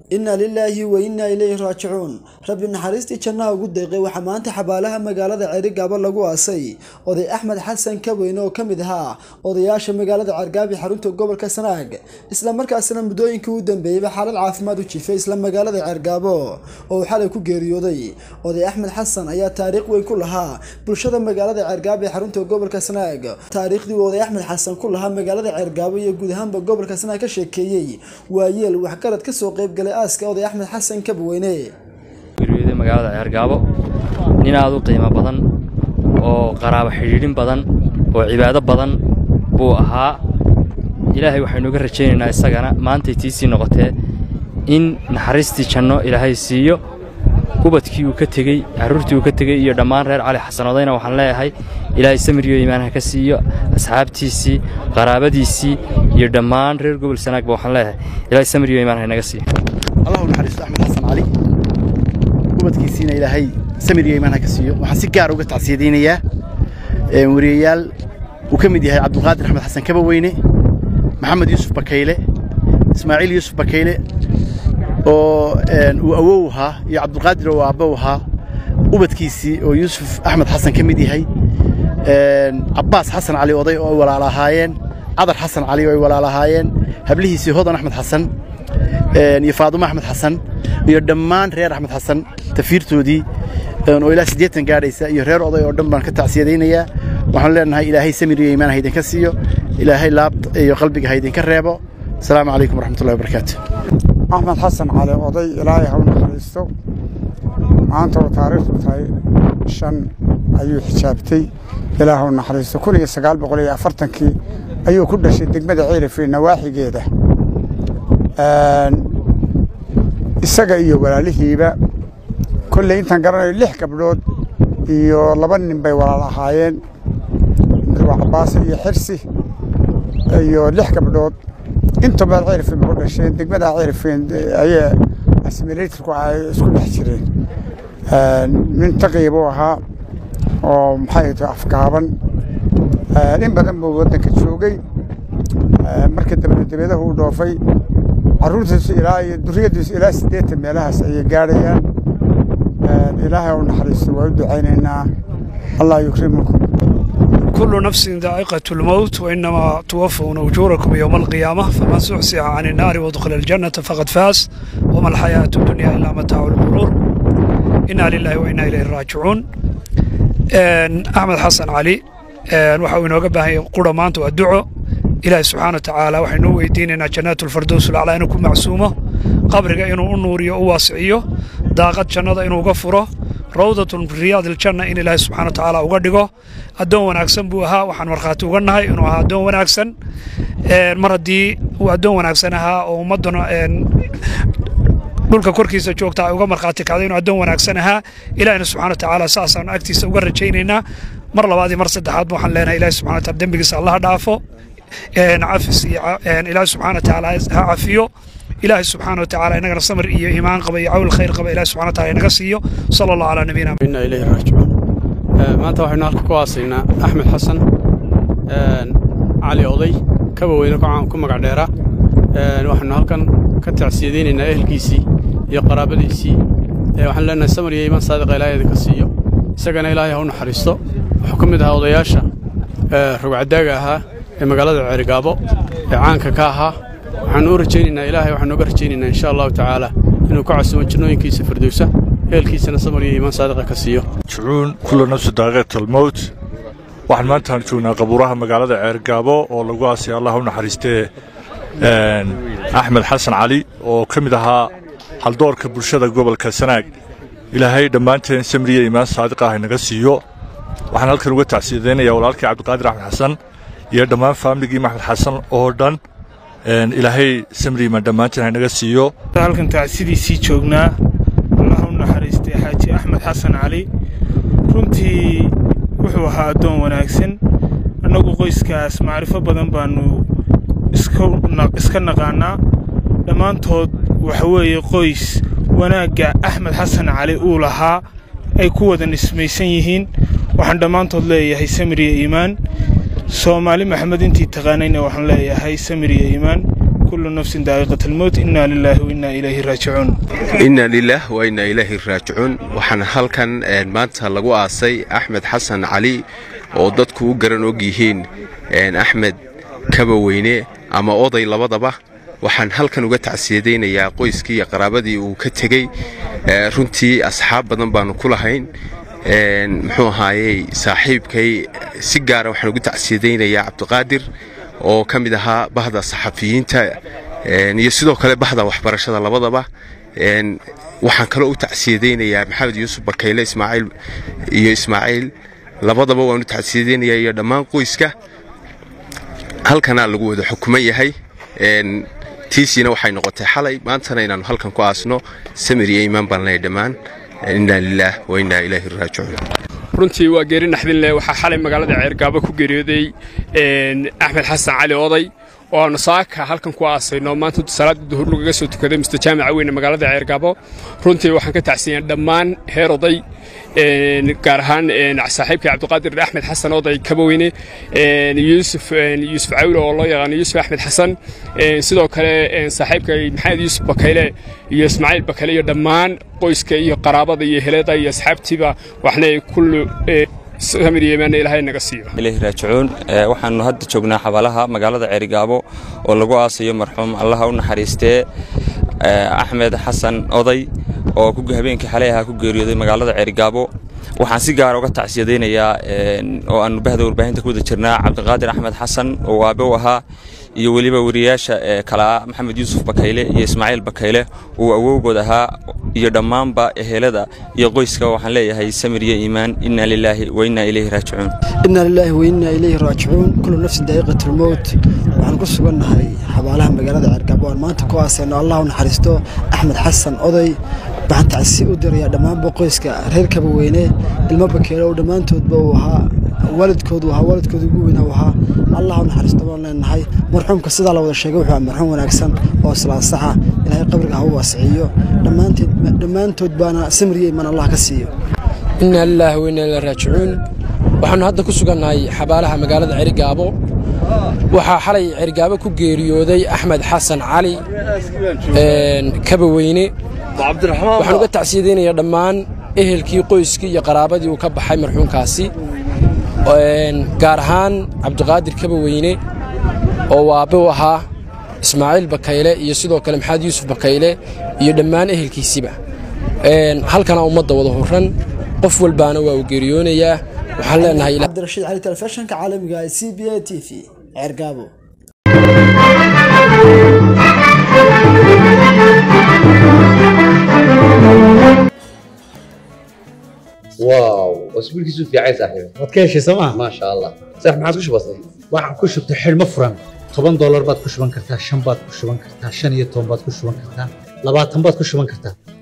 inna lilaahi wa innaa ilayhi raajicuun rabbi naxariistii jannaha ugu deeqay waxaa maanta xabaalaha magaalada ceerigaabo lagu aasay oday axmed xasan kabweyne oo ka mid ahaa odayaasha magaalada ceergaabi xarunta gobolka sanaag isla markaasina muddooyinkii u dambeeyeyba xaalad caafimaad u jiifay isla magaalada ceergaabo oo uu xalay ku geeriyooday oday axmed xasan ayaa taariikh weyn ku lahaa bulshada magaalada ceergaabo ee xarunta gobolka sanaag taariikhdii uu oday axmed xasan ku lahaa magaalada ceergaabo iyo guud ahaanba gobolka sanaag ka sheekeeyey waa yeel waxgarad kasoo qaybgalay aaska oday axmed xasan kabweyne geeriyooday magaalada ceergaabo nin aad u qiimo badan oo qaraabo xidhiidhin badan oo cibaado badan buu ahaa ilaahay waxaynu uga rajaynaynaa isagana maantay tiisii noqotee in naxariistii janno ilaahay siiyo ubadkii uu ka tegey carruurtii uu ka tegey iyo dhammaan reer cali xasan odayna waxaan leeyahay ilaahay samiriyo iimaanha ka siiyo asxaabtiisii qaraabadiisii iyo dhammaan reer gobol sanaagba waxaan leeyahay ilaahay samiriyo iimaanha inaga siiyo allahu naxariisto axmed xasan cali ubadkiisiina ilaahay samir iyo iimaanha ka siiyo waxaan si gaar uga tacsiyadaynayaa wariyayaal uu ka mid yahay cabdulqaadir axmed xasan kabaweyne maxamed yuusuf bakayle ismaaciil yuusuf bakayle oo uu awow ahaa iyo cabdulqaadir oo aabbo ahaa ubadkiisii oo yuusuf axmed xasan ka mid yahay cabbaas xasan cali oday oo ay walaala ahaayeen cadar xasan cali oo ay walaala ahaayeen hablihiisii hodan axmed xasan iyo faadumo axmed xasan iyo dhammaan reer axmed xasan tafiirtoodii oo ilaa siddeetan gaadhaysa iyo reer oday oo dhan baan ka tacsiyadaynayaa waxaan leenahay ilaahay samir iyo iimaan ha idinka siiyo ilaahay laabta iyo qalbiga ha idinka reebo asalaamu calaykum waraxmatullahi wabarakaatu axmed xasan cali oday ilaahay ha u naxariisto maanta oo taariikhdu tahay shan ayuu xijaabtay ilaah u naxariisto kun iyo sagaal boqol iyo afartankii ayuu ku dhashay degmada ceelifee nawaaxigeeda isaga iyo walaalihiiba kolley intaan garanayo lix gabdhood iyo laba nin bay walaal ahaayeen waa cabbaase iyo xirsi iyo lix gabdhood intuba ceelifeen ba ku dhasheen degmada ceelifeen ayaa asimilatorku ay isku dhex jireen nin taqiya buu ahaa oo maxay tahay afgaaban in badan buu waddanka joogay markii dambe dabeedahu u dhoofay carruurtiisu ilaa iyo duriyadiisu ilaa siddeetan meelahaas ayay gaadhayaan ilaahay u naxariisto waa u ducaynaynaa allah yukrimukum كل نفس ذائقة الموت وإنما توفون أجوركم يوم القيامة فمن زحزح عن النار وادخل الجنة فقد فاز وما الحياة الدنيا إلا متاع الغرور إنا لله وإنا إليه راجعون أحمد حسن علي waxa uu inooga baahan yahay qura maanta waa duco ilaahay subxaana watacaala waxaynu u weydiinaynaa jannaatu lfardows laclaa inuu ku macsuumo qabriga inuu u nuuriyo u waasiciyo daaqad jannada inuu uga furo rawdatun riyaad iljanna in ilaahay subxana watacaala uga dhigo addoon wanaagsan buu ahaa waxaan markhaati uga nahay inuu ahaa addoon wanaagsan mar haddii uu addoon wanaagsan ahaa oo ummadduna dhulka korkiisa joogta ay uga markhaati kacday inuu addoon wanaagsan ahaa ilaahina subxana watacaala saasaanu agtiisa uga rajaynaynaa mar labaad iyo mar saddexaad waxaan leenahay ilaahi subxana wataala dembigiisa allaha dhaafo cafis iyo ilaahi subxana watacaala ha cafiyo ilaahi subxaana watacaala inagana samir iyo iimaan qaba iyo cawl khayr qaba ilahi subxana wataala inaga siiyo sala allahu calaa nabiyina inna ilayhi raajicuun maanta waxaynu halka ku aasaynaa axmed xasan cali oday kaba weyne ku magac dheera waxaynu halkan ka tacsiyadaynaynaa ehelkiisii iyo qaraabadiisii waxaan leenahay samir iyo iimaan saadiqa ilaahay idinka siiyo isagana ilaahay ha u naxariisto wuxuu ka mid ahaa odayaasha rogcadaaga ahaa ee magaalada ceerigaabo ee caanka ka ahaa waxaanu u rajaynaynaa ilaahay waxaanu uga rajaynaynaa insha allahu tacaala inuu ka casumo jannooyinkiisa firdowsa ehelkiisana samar iyo iimaan saadiqa ka siiyo jucuun kulla nafsi daaqiiqatalmowt waxaan maantaan joognaa qabuuraha magaalada ceergaabo oo lagu aasay allah u naxariistee axmed xasan cali oo ka mid ahaa haldoorka bulshada gobolka sanaag ilaahay dhammaanteen samriya iimaan saadiqa ah inaga siiyo waxaan halkan uga tacsiyadaynayaa walaalkii cabdiqaadir axmed xasan iyo dhammaan faamiligii maxmed xasan oo dhan ilaahay samri iimaan dhammaanteen ha inaga siiyo halkan tacsidiisii joognaa allah u naxariistay xaaji axmed xasan cali runtii wuxuu ahaa addoon wanaagsan annagu qoyskaas macrifo badan baannu iska naqaannaa dhammaantood waxa weeye qoys wanaagga axmed xasan cali uu lahaa ay ku wada nismaysan yihiin waxaan dhammaantood leeyahay samir iyo iimaan soomaali maxamed intii taqaanayna waxaan leeyahay samir iyo iimaan kullu nafsin daa'iqat almowt inna lilaahi wa inna ilayhi raajicuun inna lilah wa inna ilaahi raajicuun waxaan halkan maanta lagu aasay axmed xasan cali oo dadku u garan og yihiin axmed kabaweyne ama oday labadaba waxaan halkan uga tacsiyadaynayaa qoyskii iyo qaraabadii uu ka tegey runtii asxaab badan baanu ku lahayn muxuu ahaayey saaxiibkay si gaara waxaan ugu tacsiyadaynayaa cabdiqaadir oo ka mid ahaa bahda saxafiyiinta iyo sidoo kale bahda waxbarashada labadaba waxaan kaloo u tacsiyadaynayaa maxamed yuusuf bakayle ismaaciil iyo ismaaciil labadaba waan u tacsiyadaynayaa iyo dhammaan qoyska halkanaa lagu wada xukuman yahay tiisiina waxay noqotay xalay maantana inaannu halkan ku aasno samir iyo iimaan baan leeyahay dhammaan inna lilaah wa inna ilaahi raajicuun runtii waa geeri naxdin leh waxaa xalay magaalada ceergaabo ku geeriyooday axmed xasan cali oday oo aanu saaka halkan ku aasayno maanta salaada duhur lagaga soo tukaday mustajaamica weyne magaalada ceergaabo runtii waxaan ka tacsiiyeen dhammaan heer oday gaar ahaan saaxiibkay cabdiqaadir axmed xasan oday kabaweyne yuusuf yuusuf cawle oo loo yaqaano yuusuf axmed xasan sidoo kale saaxiibkay maxamed yuusuf bakayle iyo ismaaciil bakayle iyo dhammaan qoyska iyo qaraabada iyo helada iyo asxaabtiiba waxna kullu samir yeemaan ilaahay naga siiyo ilaahi raajicuun waxaanu hadda joognaa xabaalaha magaalada ceerigaabo oo lagu aasayo marxuum allaha u naxariistee axmed xasan oday oo habeenkii xalay ahaa ku geeriyooday magaalada ceerigaabo waxaan si gaara uga tacsiyadaynayaa oo aanu bahda warbaahinta ku wada jirnaa cabdiqaadir axmed xasan oo aabe u ahaa iyo weliba wariyaasha kalaa maxamed yuusuf bakayle iyo ismaaciil bakayle uu awowgood ahaa iyo dhammaanba ehelada iyo qoyska waxaan leeyahay samir iyo iimaan inna lilaahi wa inna ilayhi raajicuun inna lilaahi wa inna ilayhi raajicuun kullu nafsin daa'iqatu lmowt waxaan ku sugannahay xabaalaha magaalada ceergaabo aan maanta ku aasayno allah u naxariisto axmed xasan oday waxaan tacsi u dirayaa dhammaanba qoyska reer kabaweyne ilmo bakeele oo dhammaantoodba uu ahaa waalidkoodu ahaa waalidkooda ugu weynaa uu ahaa allah u naxariisto baan leenahay marxuumka sidaa la wada sheegay wuxuu ahaa marxuum wanaagsan oo islaasaxa ilaahay qabriga ha u waasiciyo dhammaantood baana samir iyo imaan allah ka siiyo inna lilaahi wa inna ilaahi raajicuun waxaannu hadda ku sugannahay xabaalaha magaalada cerigaabo waxaa xalay cerigaabo ku geeriyooday axmed xasan cali kabaweyne waxaan uga tacsiyadaynayaa dhammaan ehelkii qoyskii iyo qaraabadii uu ka baxay marxuumkaasi gaar ahaan cabdiqaadir kabaweyne oo waabe u ahaa ismaaciil bakayle iyo sidoo kale maxamed yuusuf bakayle iyo dhammaan ehelkiisiba halkana ummadda wada horan qof walbaana waa uu geeriyoonayaa waxaan leenahay cabdirashiid cali telefishinka caalamiga ee c b a t v ceergaabo واو اسبوعك في عايز صاحبي waad ka heshay sooma ما شاء الله صح ما عاد كش بسيط waxaan ku shubtay xidhmo furan toban doolar baad ku shuban kartaa shan baad ku shuban kartaa shan iyo toban baad ku shuban kartaa labaatan baad ku shuban kartaa